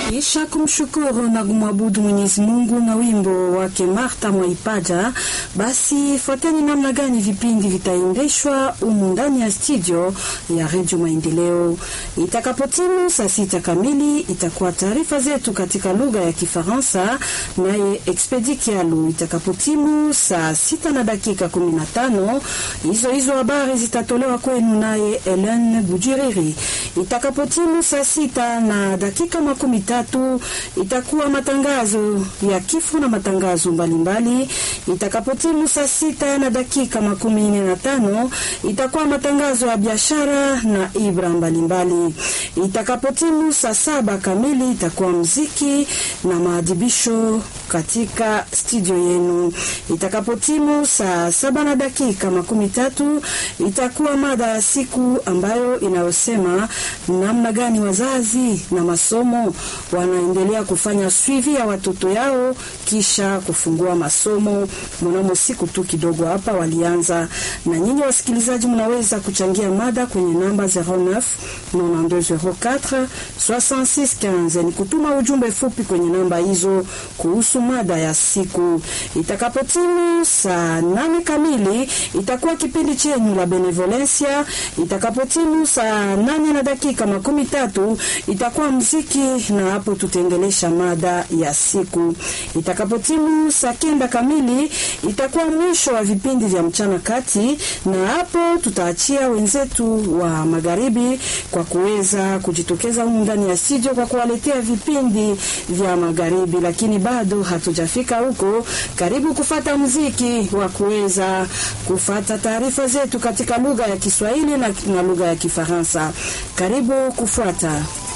Kisha kumshukuru na kumwabudu Mwenyezi Mungu na wimbo wake Martha Mwaipaja, basi fuateni namna gani vipindi vitaendeshwa humu ndani ya studio ya Redio Maendeleo. Itakapotimu saa sita kamili itakuwa taarifa zetu katika lugha ya Kifaransa, naye Expedi Kialu. Itakapotimu saa sita na dakika kumi na tano hizo hizo habari zitatolewa kwenu naye Ellen Bujiriri. Itakapotimu saa sita na dakika makumi tatu itakuwa matangazo ya kifo na matangazo mbalimbali. Itakapotimu saa sita na dakika makumi nne na tano itakuwa matangazo ya biashara na ibra mbalimbali. Itakapotimu saa saba kamili itakuwa mziki na maadhibisho katika studio yenu. Itakapotimu saa saba na dakika makumi tatu itakuwa mada ya siku ambayo inayosema namna gani wazazi na masomo wanaendelea kufanya swivi ya watoto yao kisha kufungua masomo. Mnamo siku tu kidogo hapa walianza. Na nyinyi wasikilizaji, mnaweza kuchangia mada kwenye namba 09 9204 6615 ni kutuma ujumbe fupi kwenye namba hizo kuhusu mada ya siku. Itakapotimu saa nane kamili itakuwa kipindi chenyu la Benevolencia. Itakapotimu saa nane na dakika makumi tatu itakuwa mziki, na hapo tutaendelesha mada ya siku. Itakapotimu saa kenda kamili itakuwa mwisho wa vipindi vya mchana kati, na hapo tutaachia wenzetu wa magharibi kwa kuweza kujitokeza humu ndani ya studio kwa kuwaletea vipindi vya magharibi, lakini bado hatujafika huko. Karibu kufata muziki wa kuweza kufata taarifa zetu katika lugha ya Kiswahili na, na lugha ya Kifaransa. Karibu kufuata